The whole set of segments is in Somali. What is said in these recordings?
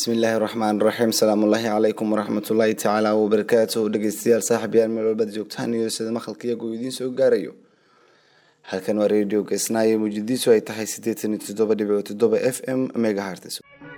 bismillaahi raxmaan raxiim salaamullaahi calaykum waraxmatullaahi tacaala wabarakaatuh dhegeystayaal saaxib yaal meel walbaad joogtaan iyo sida maqalka iyagoo idiin soo gaarayo halkan waa radio gesnaayo muujadiisu ay tahay siddeetan iyo toddoba dhibic toddoba f m megaharts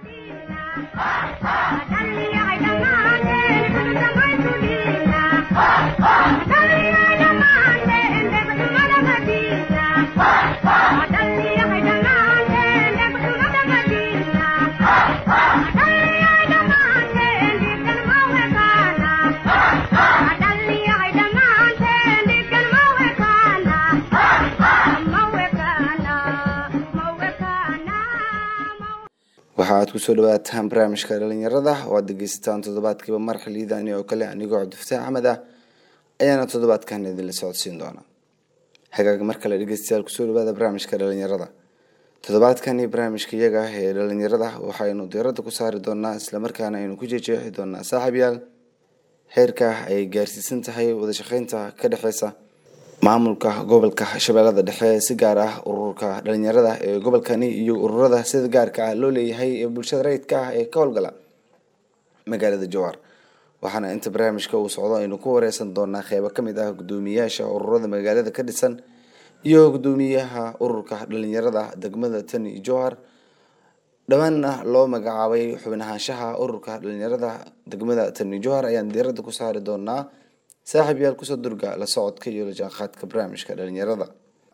waxa aad kusoo dhawaataan barnaamijka dhalinyarada oo aad dhegeysataan toddobaadkiiba mar xiliidani oo kale anigoo cabdifataax axmed ah ayaana toddobaadkan idinla socodsiin doona hagaag mar kale dhegeystayaal kusoo dhawaada barnaamijka dhalinyarada toddobaadkani barnaamijka iyaga ah ee dhalinyarada waxaynu diirada ku saari doonaa islamarkaana aynu ku jeejeexi doonaa saaxiib yaal heerka ay gaarsiisan tahay wadashaqeynta ka dhexeysa maamulka gobolka shabeellada dhexe si gaar ah ururka dhalinyarada ee gobolkani iyo ururada sida gaarka ah loo leeyahay ee bulshada rayidka ah ee ka howlgala magaalada jawaar waxaana inta barnaamijka uu socdo aynu ku wareysan doonaa qeybo kamid ah gudoomiyayaasha ururada magaalada ka dhisan iyo gudoomiyaha ururka dhalinyarada degmada tani jowhar dhowaanna loo magacaabay xubin ahaanshaha ururka dhalinyarada degmada tani jowhar ayaan diirada ku saari doonaa saaxiib yaal kusoo durga la socodka iyo la jaanqaadka barnaamijka dhalinyarada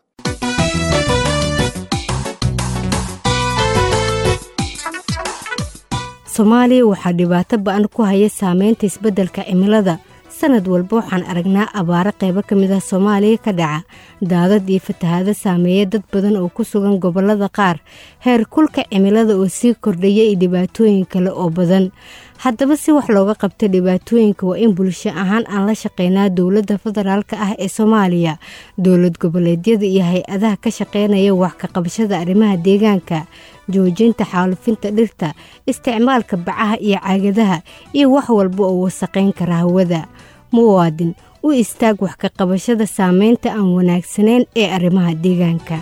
soomaaliya waxaa dhibaato ba-an ku haya saameynta isbeddelka cimilada sanad walba waxaan aragnaa abaaro qaybo ka mid ah soomaaliya ka dhaca daadad iyo fatahaado saameeya dad badan oo ku sugan gobollada qaar heer kulka cimilada oo sii kordhaya iyo dhibaatooyin kale oo badan haddaba si wax looga qabta dhibaatooyinka waa in bulsho ahaan aan la shaqeynaa dowladda federaalk ah ee soomaaliya dowlad goboleedyada iyo hay-adaha ka shaqeynaya wax ka qabashada arrimaha deegaanka joojinta xaalufinta dhirta isticmaalka bacaha iyo caagadaha iyo wax walba oo wasaqayn kara hawada muwaadin u istaag wax ka qabashada saameynta aan wanaagsanayn ee arrimaha deegaanka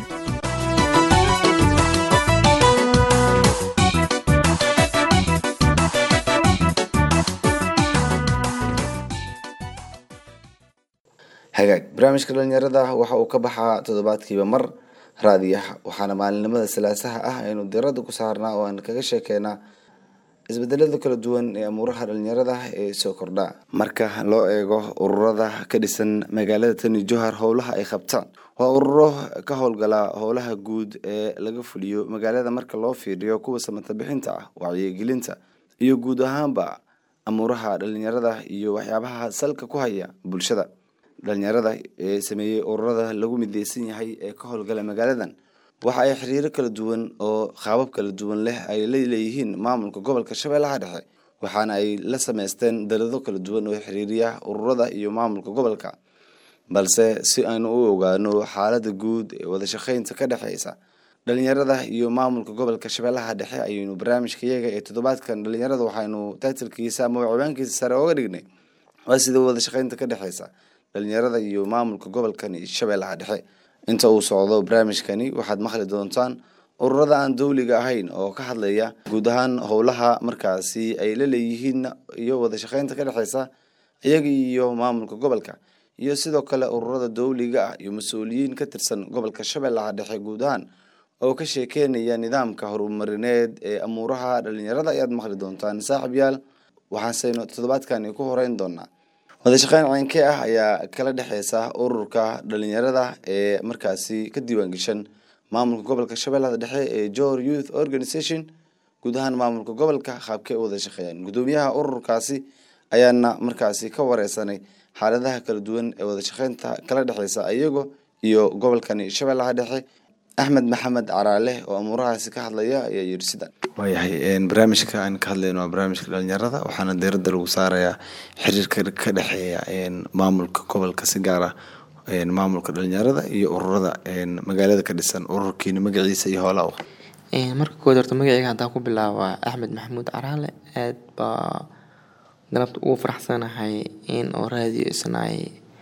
hagaag barnaamijka dhalinyarada waxa uu ka baxaa toddobaadkiiba mar raadiyaha waxaana maalinimada salaasaha ah aynu diirada ku saarnaa oo aan kaga sheekeynaa isbedelada kala duwan ee amuuraha dhalinyarada ee soo kordhaa marka loo eego ururada ka dhisan magaalada tani johar howlaha ay qabtaan waa ururo ka howlgala howlaha guud ee laga fuliyo magaalada marka loo fiiriyo kuwa samata bixinta ah wacyigelinta iyo guud ahaanba amuuraha dhalinyarada iyo waxyaabaha salka ku haya bulshada dhalinyarada ee sameeyey ururada lagu mideysan yahay ee ka howlgala magaaladan waxa ay xiriiro kala duwan oo qaabab kala duwan leh ay la leeyihiin maamulka gobolka shabeellaha dhexe waxaana ay la sameysteen dalado kala duwan oo xiriiriya ururada iyo maamulka gobolka balse si aynu u ogaano xaalada guud ee wadashaqeynta ka dhexeysa dhalinyarada iyo maamulka gobolka shabeellaha dhexe ayaynu barnaamijka iyaga ee toddobaadkan dhalinyarada waxaynu taitilkiisa ama ciwaankiisa sare ooga dhignay waa sida wadashaqeynta ka dhexeysa dhalinyarada iyo maamulka gobolkani shabeellaha dhexe inta uu socdo barnaamijkani waxaad maqli doontaan ururada aan dowliga ahayn oo ka hadlaya guud ahaan howlaha markaasi ay la leeyihiin iyo wadashaqeynta ka dhexeysa iyaga iyo maamulka gobolka iyo sidoo kale ururada dowliga ah iyo mas-uuliyiin ka tirsan gobolka shabeellaha dhexe guud ahaan oo ka sheekeynaya nidaamka horumarineed ee amuuraha dhalinyarada ayaad maqli doontaan saaxib yaal waxaaseynu toddobaadkani ku horeyn doonaa wadashaqeyn ceynkee ah ayaa kala dhexeysa ururka dhalinyarada ee markaasi ka diiwaangeshan maamulka gobolka shabeellada dhexe ee jor youth organization guud ahaan maamulka gobolka qaabkee u wada shaqeeyaan gudoomiyaha ururkaasi ayaana markaasi ka wareysanay xaaladaha kala duwan ee wadashaqeynta kala dhexeysa iyago iyo gobolkani shabeellaha dhexe axmed maxamed caraale oo amuurahaasi ka hadlaya ayaa yiri sidan waayahay barnaamijka aan ka hadlayno waa barnaamijka dhalinyarada waxaana diirada lagu saarayaa xiriirka ka dhexeeya maamulka gobolka si gaar ah maamulka dhalinyarada iyo ururada magaalada ka dhisan ururkiina magaciisa iyo hoola marka kood horta magaceyga haddaan ku bilaaba axmed maxamuud caraale aad baa galabta ugu faraxsanahay in oo raadiyo isnaay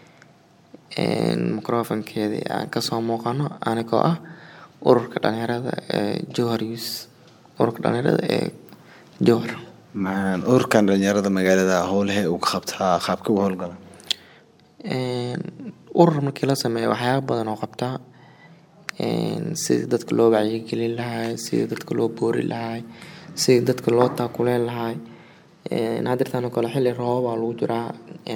microfonkeedii aan kasoo muuqano anigoo ah ururka dhalinyarada ee johar youth ururka dhalinyarada ee johar ma ururkan dhalinyarada magaalada howlahe uu ka qabtaa qaabka u howlgala urur markii la sameeyo waxyaaba badan oo qabtaa sidii dadka loo wacyigelin lahay sidii dadka loo boori lahay sidii dadka loo taakuleen lahay hadirtaan oo kale xilli roobabaa lagu jiraa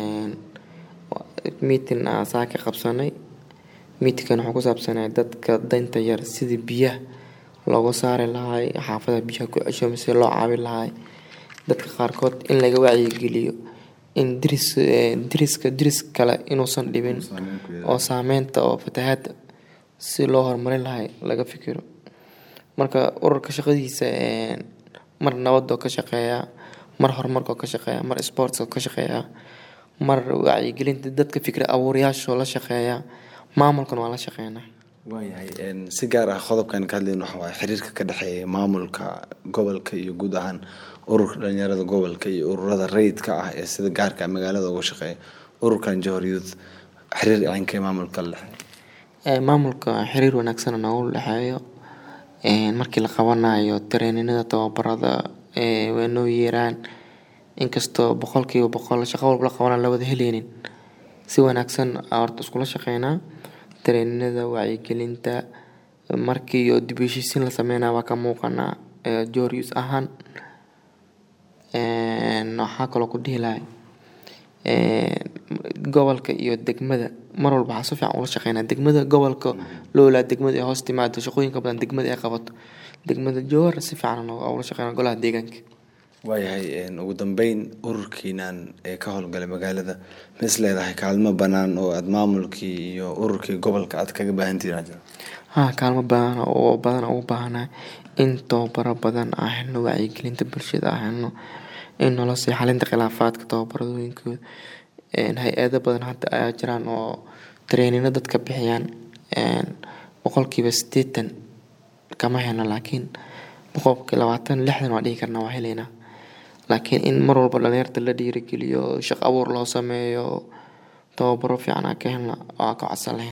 meeting aa saa ka qabsanay meetingkan wuxuu ku saabsanay dadka danta yar sidii biyaha looga saari lahay xaafadaha biyaha ku cesho mise loo caawin lahay dadka qaarkood in laga wacyigeliyo in diris diriska diris kale inuusan dhibin oo saameynta oo fatahaada si loo horumarin lahay laga fikiro marka ururka shaqadiisa mar nabadoo ka shaqeeya mar horumarkoo ka shaqeeya mar sportskoo ka shaqeeya mar wacyigelinta dadka fikri abuurayaashoo la shaqeeya maamulkan waa la shaqeynaa waayahay si gaar ah qodobkan ka hadlayn waxa waaye xiriirka ka dhexeeya maamulka gobolka iyo guud ahaan ururka dhalinyarada gobolka iyo ururada rayidka ah ee sida gaarka magaalada uga shaqeeya ururkan johor youth xiriir cinkee maamulka la dhexeeya maamulka xiriir wanaagsan noogu dhexeeyo markii la qabanayo tareeninada tababarada waa noo yeeraan inkastoo boqolkiiba boqol shaqo walba la qabana la wada heleynin si wanaagsan horta iskula shaqeynaa tareeninada wacyigelinta markii oo dib u heshiisiin la sameynaya waa ka muuqanaa jorius ahaan waxaa kaloo ku dhihi lahay gobolka iyo degmada mar walba waxaa si fiican ula shaqeynaa degmada gobolka loolaa degmada ee hoos timaado shaqooyinka badan degmada ay qabato degmada jowhar si fiican ula shaqeynaa golaha deegaanka waayahay ugu dambeyn ururkiinan ee ka howlgalay magaalada ma is leedahay kaalmo banaan oo aada maamulkii iyo ururkii gobolka aad kaga baahantihiin jiro ha kaalmo badan oo badan ugu baahanahay in tababaro badan aan helno wacyigelinta bulshada aan helno in nolosii xalinta khilaafaadka tababaradooyinkooda hay-ado badan hadda ayaa jiraan oo tareenino dadka bixiyaan boqolkiiba sideetan kama helno laakiin boqolkii labaatan lixdan waa dhihi karnaa waa heleynaa laakiin in mar walba dhalinyarta la dhiirigeliyo shaqo abuur loo sameeyo tababaro fiican aan ka helna waa ka codsan lahayn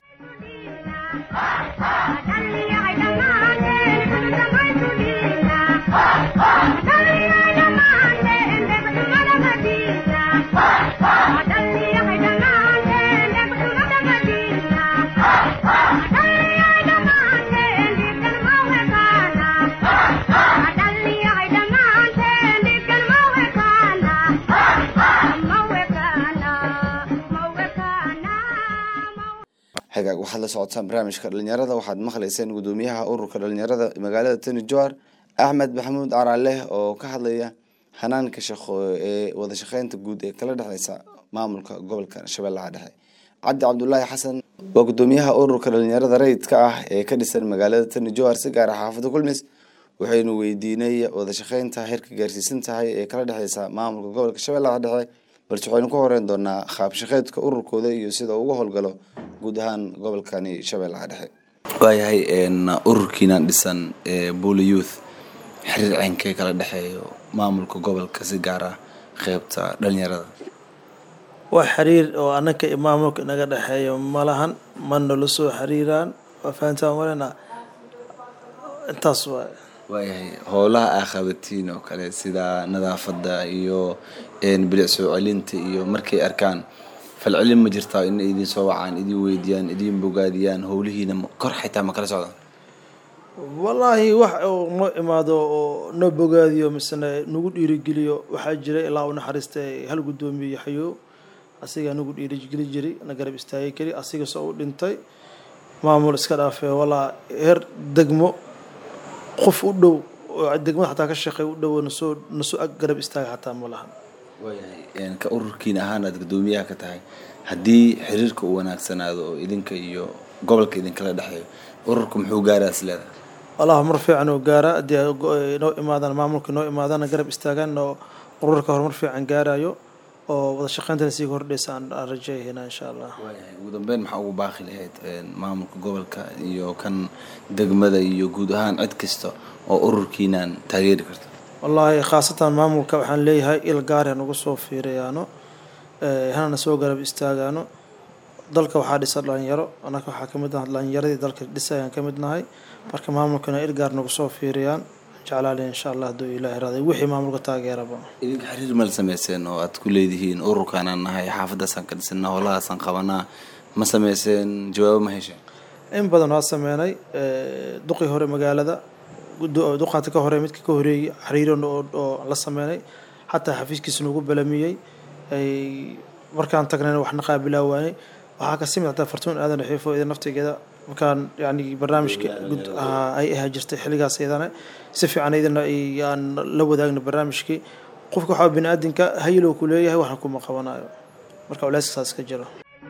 hagaag waxaad la socotaan barnaamijka dhalinyarada waxaad maqlayseen gudoomiyaha ururka dhalinyarada magaalada tani johar axmed maxamuud caraaleh oo ka hadlaya hanaanka shaqo ee wada shaqeynta guud ee kala dhexeysa maamulka gobolka shabeellaha dhexe cabdi cabdulaahi xasan waa gudoomiyaha ururka dhalinyarada rayidka ah ee ka dhisan magaalada tani johar si gaara xaafada kulmis waxaynu weydiinay wada shaqeynta heerka gaarsiisan tahay ee kala dhexeysa maamulka gobolka shabeellaha dhexe balse waxaynu ku horeyn doonaa qaab shaqeedka ururkooda iyo sida uga howlgalo guud ahaan gobolkani shabeellaha dhexe waayahay ururkiinan dhisan ee buli youth xiriir ceynkee kala dhexeeyo maamulka gobolka si gaar ah qeybta dhalinyarada wax xiriir oo anaka iyo maamulka inaga dhexeeyo malahan ma nala soo xiriiraan waa fahantaa malena intaas waay waayahay howlaha aa qabatiin oo kale sida nadaafada iyo bilic soo celinta iyo markay arkaan falcelin ma jirtaa in idin soo wacaan idin weydiiyaan idin bogaadiyaan howlihiina kor xitaa ma kala socdaan wallaahi wax oo noo imaado oo noo bogaadiyo misena nagu dhiirigeliyo waxaa jira ilaa u naxariistay hal guddoomiye yaxyo asigaa nagu dhiirigeli jiray na garab istaagi kari asiga soo u dhintay maamul iska dhaafee walaa heer degmo qof u dhow oo degmada xataa ka shaqeey u dhow nasoo nasoo ag garab istaaga xataa ma lahan waayahay ka ururkiin ahaan aad guddoomiyaha ka tahay haddii xiriirka uu wanaagsanaado oo idinka iyo gobolka idinkala dhexeeyo ururka muxuu gaaraa is leedahay wallah mar fiican oo gaara haddii ay noo imaadaan maamulka noo imaadaan garab istaagaan oo ururka horumar fiican gaarayo oo wada shaqeyntana sii kordhaysa aan aan rajeeyahayna insha allah waayahay ugu dambeyn maxaa ugu baaqi lahayd maamulka gobolka iyo kan degmada iyo guud ahaan cid kasta oo ururkiinaan taageeri karto wallaahi khaasatan maamulka waxaan leeyahay il gaar aan uga soo fiirayaano hanana soo garab istaagaano dalka waxaa dhisa dhalinyaro annaka waxaa kamid ah dhalinyaradii dalka dhisayaan ka mid nahay marka maamulkana il gaar nagu soo fiiriyaan jeclaalen insha allah hadduu ilaahi raaday wixii maamulka taageeraba idinka xiriir mal sameyseen oo aad ku leedihiin ururkaanaan nahay xaafadaasaan ka dhisana howlahaasaan qabanaa ma sameyseen jawaabo ma hesheen in badan waa sameynay duqii hore magaalada duqaanta ka hore midka ka horeeyey xiriiran oo la sameynay xataa xafiiskiisa nagu balamiyey markaan tagnayna waxna qaabilaa waanay waxaa ka simid hataa fartuun aadan xiifo ida naftigeeda markaan yani barnaamijka ay ahaa jirtay xilligaas iyadana si fiican iyadana aan la wadaagna barnaamijkii qofka waxaa bini aadinka hayilow ku leeyahay waxna kuma qabanayo marka culeyska saas ka jiro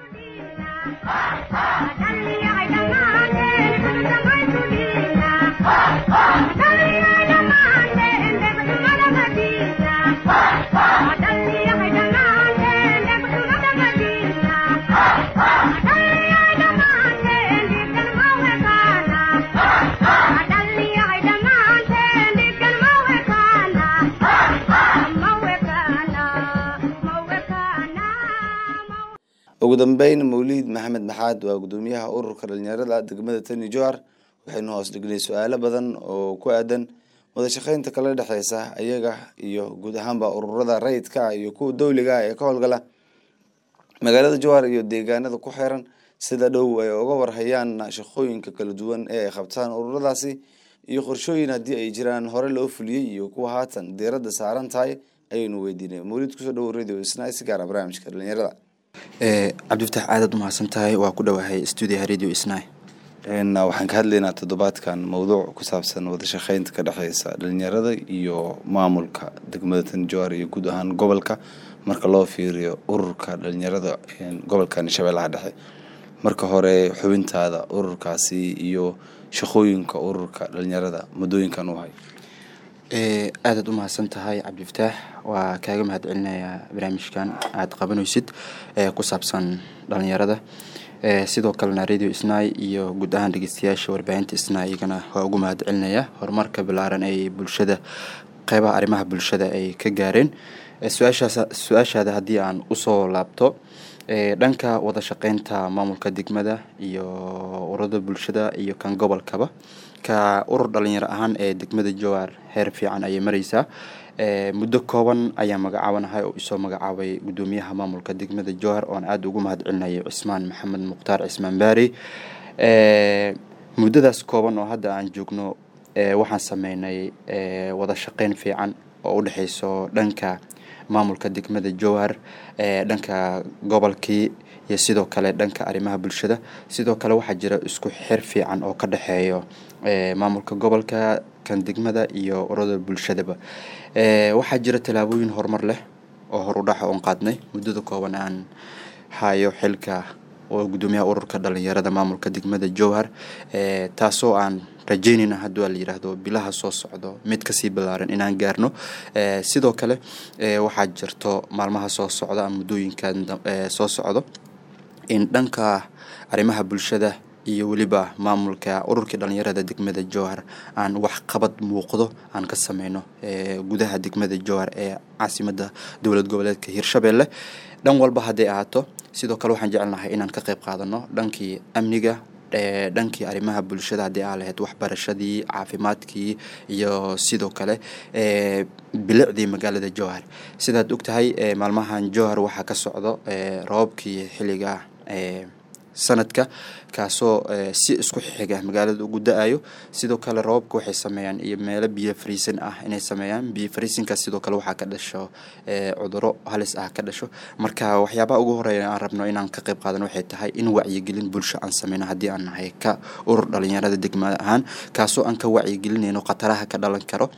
ugu dambeyn mawliid maxamed maxaad waa gudoomiyaha ururka dhalinyarada degmada tani johar waxaynu hoos dhignay su-aalo badan oo ku aadan wadashaqeynta kala dhexeysa ayaga iyo guud ahaanba ururada rayidka ah iyo kuwa dowliga ah ee ka howlgala magaalada johar iyo deegaanada ku xeeran sida dhow ay uga warhayaan shaqooyinka kala duwan ee ay qabtaan ururadaasi iyo qorshooyin haddii ay jiraan hore loo fuliyey iyo kuwa haatan diiradda saaran tahay ayaynu weydiinay mawliid kusoo dhowo radio isna si gaara barnaamijka dhalinyarada cabdifatax aadaad umahadsan tahay waa ku dhowahay stuudiyaha radio isnay waxaan ka hadlaynaa toddobaadkan mowduuc ku saabsan wadashaqeynta ka dhexeysa dhalinyarada iyo maamulka degmada tanjoar iyo guud ahaan gobolka marka loo fiiriyo ururka dhalinyarada gobolkan shabeellaha dhexe marka hore xubintaada ururkaasi iyo shaqooyinka ururka dhalinyarada muddooyinkan u hay aadaad umahadsan tahay cabdifataax waa kaaga mahad celinayaa barnaamijkan aada qabanaysid ee ku saabsan dhalinyarada sidoo kalena radio snai iyo guud ahaan dhegeystayaasha warbaahinta snai iyagana waa ugu mahad celinaya horumarka balaaran ay bulshada qeybaha arrimaha bulshada ay ka gaareen su-aashaas su-aashaada haddii aan usoo laabto dhanka wada shaqeynta maamulka degmada iyo ururada bulshada iyo kan gobolkaba ka urur dhalinyaro ahaan ee degmada jowar heer fiican ayay mareysaa muddo kooban ayaa magacaabanahay oo isoo magacaabay gudoomiyaha maamulka degmada jowhar oon aada ugu mahad celinayo cismaan maxamed mukhtaar cismaan baari muddadaas kooban oo hadda aan joogno waxaan sameynay wada shaqeyn fiican oo u dhexeyso dhanka maamulka degmada jowhar dhanka gobolkii iyo sidoo kale dhanka arrimaha bulshada sidoo kale waxaa jira isku xir fiican oo ka dhexeeyo maamulka gobolka kan degmada iyo ururada bulshadaba waxaa jira tallaabooyin horumar leh oo horudhaxa oon qaadnay muddada kooban aan hayo xilka oo gudoomiyaha ururka dhalinyarada maamulka degmada jowhar taasoo aan rajeynayna haddii waa la yidhaahdo bilaha soo socdo mid kasii ballaaran inaan gaarno sidoo kale waxaa jirto maalmaha soo socda ama muddooyinkan soo socdo in dhanka arrimaha bulshada iyo weliba maamulka ururkii dhalinyarada degmada jowhar aan waxqabad muuqdo aan ka sameyno gudaha degmada jowhar ee caasimada dowlad goboleedka hirshabelle dhan walba hadday ahaato sidoo kale waxaan jecelnahay inaan ka qeyb qaadano dhankii amniga dhankii arrimaha bulshada haddii aa lahayd waxbarashadii caafimaadkii iyo sidoo kale bilicdii magaalada jowhar sidaad ogtahay maalmahan jowhar waxaa ka socdo roobkii xilliga sanadka kaasoo si isku xiga magaalada ugu da-ayo sidoo kale roobabka waxay sameeyaan iyo meelo biyo fariisan ah inay sameeyaan biyo fariisinkaas sidoo kale waxaa ka dhasho cuduro halis ah ka dhasho marka waxyaabaha ugu horeeya aan rabno inaan ka qeyb qaadano waxay tahay in wacyigelin bulsho aan sameyno haddii aan nahay ka urur dhalinyarada degmada ahaan kaasoo aan ka wacyigelinayno khataraha ka dhalan karo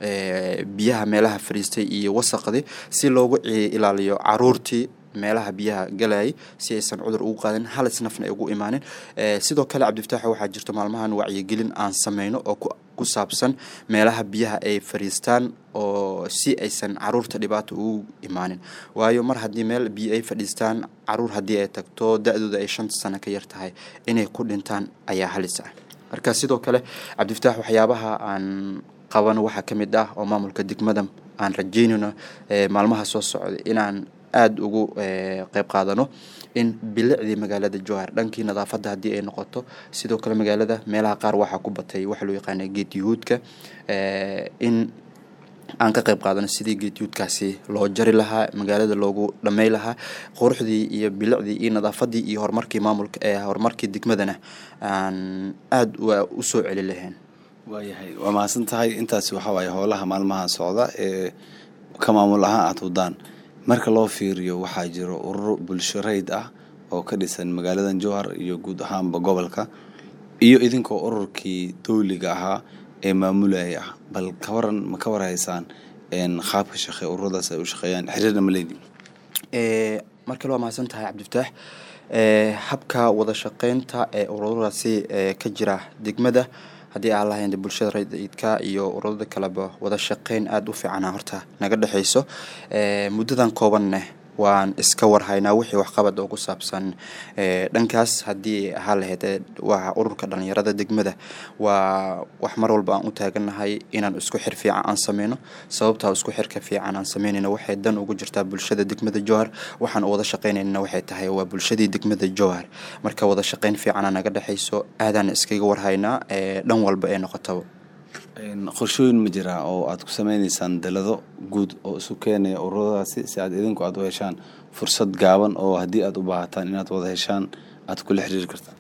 biyaha meelaha fariistay iyo wasaqdii si loogu ilaaliyo caruurtii meelaha biyaha galayay si aysan cudur ugu qaadin halis nafna ay ugu imaanin sidoo kale cabdifataax waxaa jirto maalmahan wacyigelin aan sameyno oo ku saabsan meelaha biyaha ay fadhiistaan oo si aysan caruurta dhibaato ugu imaanin waayo mar haddii meel biyo ay fadhiistaan caruur haddii ay tagto da-dooda ay shanta sano ka yar tahay inay ku dhintaan ayaa halis ah marka sidoo kale cabdifataax waxyaabaha aan qabano waxaa ka mid ah oo maamulka degmada aan rajeynayno maalmaha soo socda inaan aada ugu qeyb qaadano in bilicdii magaalada jowhar dhankii nadaafadda haddii ay noqoto sidoo kale magaalada meelaha qaar waxaa ku batay waxa loo yaqaana geed yuhuudka in aan ka qayb qaadano sidii geedyuudkaasi loo jari lahaa magaalada loogu dhamey lahaa quruxdii iyo bilicdii iyo nadaafadii iyo horumarkii maamulka ee horumarkii degmadana aan aada usoo celi lahayn waayahay waa mahadsan tahay intaasi waxaa waaye howlaha maalmaha socda ee ka maamul ahaan aad wadaan marka loo fiiriyo waxaa jiro ururo bulsho rayd ah oo ka dhisan magaaladan jowhar iyo guud ahaanba gobolka iyo idinkoo ururkii dowliga ahaa ee maamulaya ah bal ka waran ma ka warhaysaan qaabka shaqe ururadaas ay u shaqeeyaan xiriirna ma leedin markale waa mahadsan tahay cabdifataax habka wada shaqeynta ee ururadaasi ka jira degmada haddii aan lahayn bulshada rayidka iyo ururada kaleba wada shaqeyn aada u fiicana horta naga dhexeyso muddadan koobanne waan iska warhaynaa wixii waxqabad oo ku saabsan dhankaas haddii ahaa lahayd waa ururka dhalinyarada degmada waa wax mar walba aan u taagannahay inaan isku xir fiican aan sameyno sababtaa isku xirka fiican aan sameynayna waxay dan ugu jirtaa bulshada degmada jowhar waxaan wada shaqeynayna waxay tahay waa bulshadii degmada jowhar marka wada shaqeyn fiicana naga dhexeyso aadaan iskaga warhaynaa dhan walba ee noqotaba qorshooyin ma jiraa oo aad ku sameyneysaan dalado guud oo isu keenaya ururadaasi si aad idinku aad u heshaan fursad gaaban oo haddii aad u baahataan inaad wada heshaan aad kula xiriiri kartaan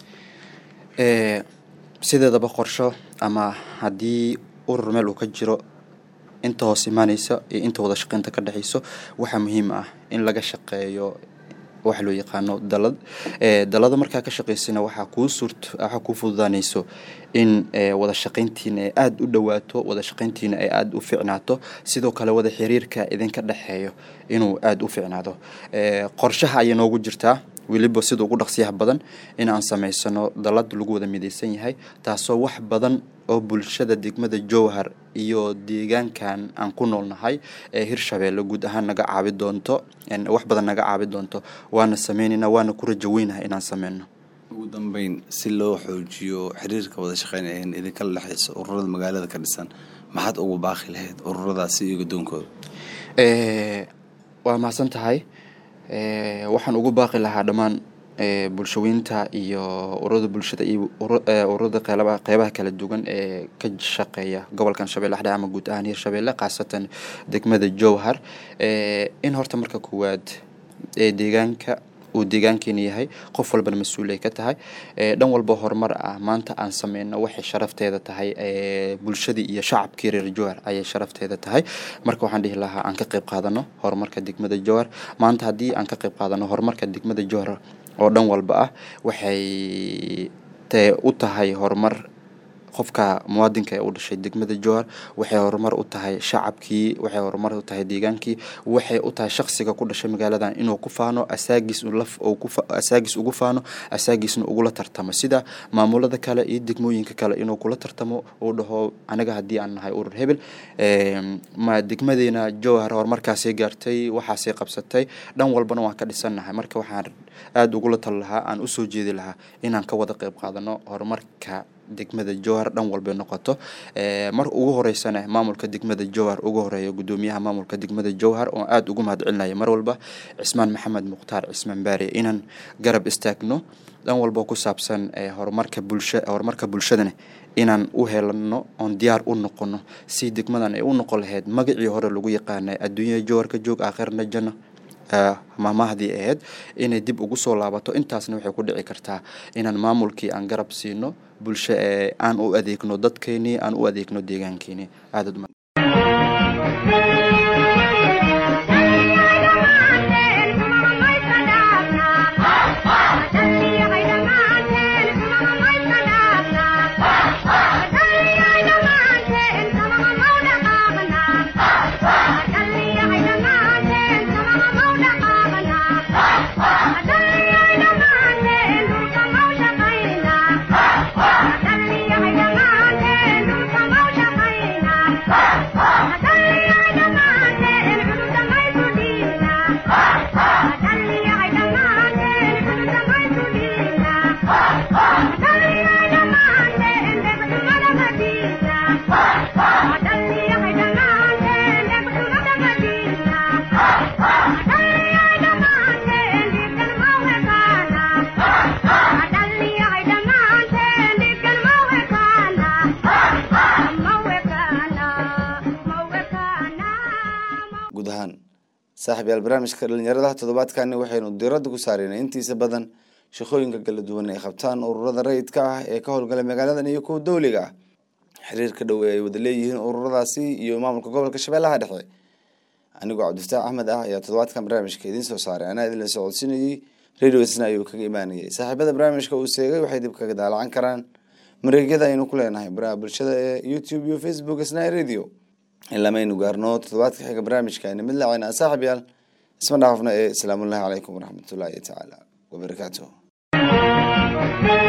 sideedaba qorsho ama haddii urur meel uu ka jiro inta hoos imaaneysa iyo inta wada shaqeynta ka dhexeyso waxaa muhiim ah in laga shaqeeyo waxa loo yaqaano dalad dalada markaa ka shaqeysana waxaa kuu suurt waxaa kuu fududaaneyso in wada shaqeyntiina ay aada u dhawaato wada shaqeyntiina ay aada u ficnaato sidoo kale wada xiriirka idinka dhexeeyo inuu aada u ficnaado qorshaha ayay noogu jirtaa weliba sida ugu dhaqsiyaha badan in aan sameysano dalad lagu wada mideysan yahay taasoo wax badan oo bulshada degmada jowhar iyo deegaankan aan ku noolnahay ee hirshabeelle guud ahaan naga caabi doonto wax badan naga caabi doonto waana sameynayna waana ku rajaweynaha inaan sameyno ugu dambeyn si loo xoojiyo xiriirka wada shaqeyn ee idinkala dhexeyso ururada magaalada ka dhisan maxaad ugu baaqi lahayd ururadaasi iyo guddoonkooda waa mahadsan tahay waxaan ugu baaqi lahaa dhammaan bulshaweynta iyo ururada bulshada iyo ururada qeybaha kala duwan ee ka shaqeeya gobolkan shabeelle dhexe ama guud ahaan hirshabeelle khaasatan degmada jowhar in horta marka koowaad ee deegaanka uu deegaankeena yahay qof walbana mas-uul ay ka tahay dhan walba horumar ah maanta aan sameyno waxay sharafteeda tahay bulshadii iyo shacabkii reer jowhar ayay sharafteeda tahay marka waxaan dhihi lahaa aan ka qayb qaadano horumarka degmada jowhar maanta haddii aan ka qayb qaadano horumarka degmada jowhar oo dhan walba ah waxay te u tahay horumar qofka muwaadinka ee u dhashay degmada jowhar waxay horumar u tahay shacabkii waxay horumar u tahay deegaankii waxay u tahay shaqsiga ku dhashay magaaladan inuu ku faano asaagiis asaagiis ugu faano asaagiisna ugula tartamo sida maamulada kale iyo degmooyinka kale inuu kula tartamo uu dhaho aniga haddii aan nahay urur hebel ma degmadeena jowhar horumarkaasay gaartay waxaasay qabsatay dhan walbana waan ka dhisannahay marka waxaan aada ugula tali lahaa aan usoo jeedi lahaa inaan ka wada qayb qaadano horumarka degmada jowhar dhan walbay noqoto mar ugu horeysana maamulka degmada jowhar ugu horeeya guddoomiyaha maamulka degmada jowhar oo aada ugu mahad celinaya mar walba cismaan maxamed mukhtaar cismaan baari inaan garab istaagno dhan walba ku saabsan horumarka bulsha horumarka bulshadana inaan u helano oon diyaar u noqono si degmadan ay u noqon lahayd magacii hore lagu yaqaanay adduunyada jowhar ka joog aakhirna janno maamahdii ahayd inay dib ugu soo laabato intaasna waxay ku dhici kartaa inaan maamulkii aan garab siino bulsho ee aan u adeegno dadkeenii aan u adeegno deegaankeenii aadad Thank you. ahaan saaxib yaal barnaamijka dhalinyarada toddobaadkani waxaynu diradda ku saareyna intiisa badan shaqooyinka kala duwan ay qabtaan ururada rayidka ah ee ka howlgala magaaladan iyo kuwa dowliga ah xiriirka dhow ee ay wada leeyihiin ururadaasi iyo maamulka gobolka shabeellaha dhexe anigoo cabdifataax axmed ah ayaa toddobaadkan barnaamijka idiin soo saaray anaa idinla socodsiinayey radio isna ayuu kaga imaanayay saaxiibada barnaamijka uu seegay waxay dib kaga daalacan karaan mareegyada aynu ku leenahay baraha bulshada ee youtube iyo facebook isna radio ilamaynu gaarno toddobaadka xiga barnaamijkaani mid lacayna saaxib yaal isma dhaafno ee asalaamullahi calaykum waraxmatullaahi tacaala wabarakaatuh